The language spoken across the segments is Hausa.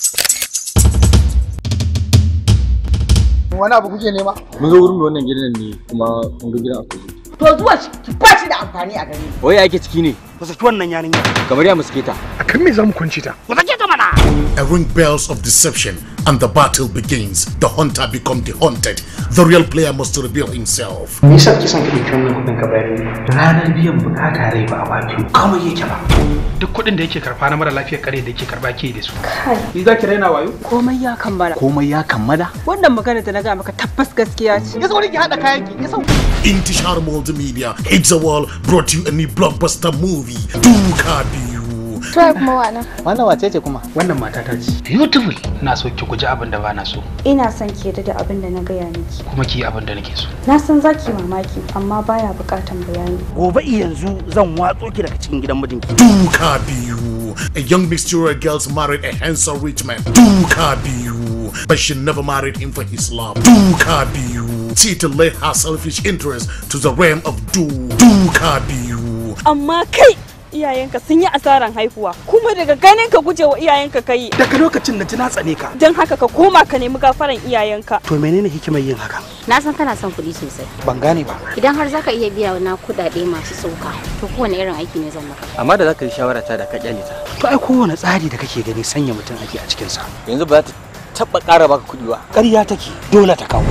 wani abu kuke nema mun zo wurin wannan gidan ne kuma mun ga gidan akwai to zuwa shi ba shi da amfani a gare ni wai ake ciki ne ku saki wannan yarinya kamar ya muske ta akan me zamu kunci ta ku sake ta mana A ring bells of deception and the battle begins. The hunter become the hunted. The real player must reveal himself. me yasa kike son ka dauki wannan kudin ka bayar ni ranar biyan bukata rai ba a baki kawai yake ba duk kudin da yake karfa na mara lafiyar kare da yake karba ke da su ni za ki raina wayo komai ya kammala komai ya kammala wannan magana da na ga maka tabbas gaskiya ce ya sauri ki hada kayan ki ya sauri Intishar Multimedia Hits the World brought you a new blockbuster movie, Duka Biyu. To kuma wana. wannan wace ce kuma wannan mata ta ce beautiful na so ki guji abin da ba na so Ina son ki yarda da abin da na gaya miki. kuma ki yi abin da nake so Na san za ki mamaki amma baya bukatan bayani. gobe yanzu zan watso ki daga cikin gidan mijinki Duka Biyu. A young mysterious girl married a handsome rich man. Duka Biyu. But she never married him for his love. Duka Biyu. Tita led her selfish interest to the realm of Du. Duka Biyu. amma kai iyayenka sun yi asaran haihuwa kuma daga ganin ka gujewa iyayenka kai daga lokacin da ji na tsane ka don haka ka koma ka nemi gafaran iyayenka to menene hikimar yin haka Na san kana son kuɗi sosai. ban gane ba Idan har zaka iya biya na kuɗaɗe masu sauka, to kowane irin aiki ne zan maka. amma da zaka yi shawara ta da ka kyale ta to ai kowane tsari da kake gani sanya mutum ake a cikin sa yanzu ba za ta taba ƙara baka kuɗi ba ƙarya take dole ta kawo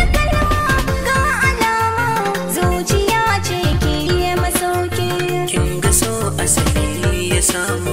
zuciya ce ke yi masauki kin ga so asali ya samu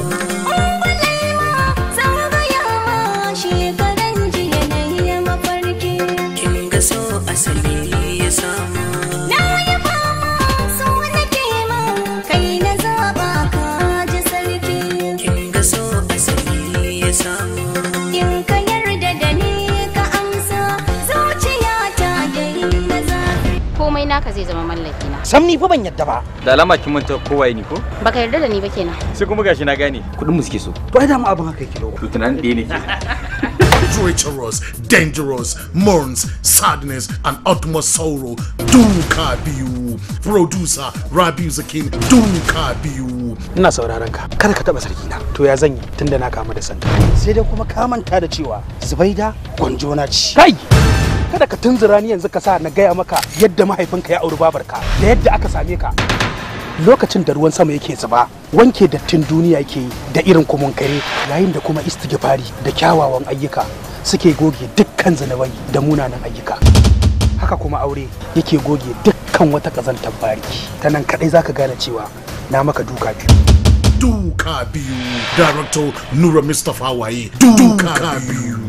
shekaran jiya na yi mafarki kin ga so asali ya samu na yi fama so nake ma kai na zaba ka ji sarki kin ga so asali ya samu in ka yarda da ni ka amsa zuciya ta dai na zafi Komai naka zai zama mallaki na. sam ni fa ban yadda ba da alama kin manta kowaye ni ko Baka yarda da ni ba kenan. sai kuma gashi na gane kuɗin mu suke so to ai dama abin haka yake dawo to tunanin ɗaya ne ke Treacherous, dangerous, mourns, sadness, and utmost sorrow. Duka Biyu. Producer Rabiu Zakin. Duka Biyu. ina sauraron ka kada ka taba sarki na to ya zan yi tunda na kama da santa sai dai kuma ka manta da cewa zubaida gwanjona ce kai kada ka tunzura ni yanzu ka sa na gaya maka yadda mahaifinka ya auri babarka da yadda aka same ka lokacin da ruwan sama yake zuba wanke dattin duniya yake yi da irin kumun kare yayin da kuma istighfari da kyawawan ayyuka suke goge dukkan zanabai da munanan ayyuka haka kuma aure yake goge dukkan wata kazantar bariki ta nan kadai zaka gane cewa na maka duka biyu Duka Biyu. Director Nura Mustafa Waye. Duka Biyu.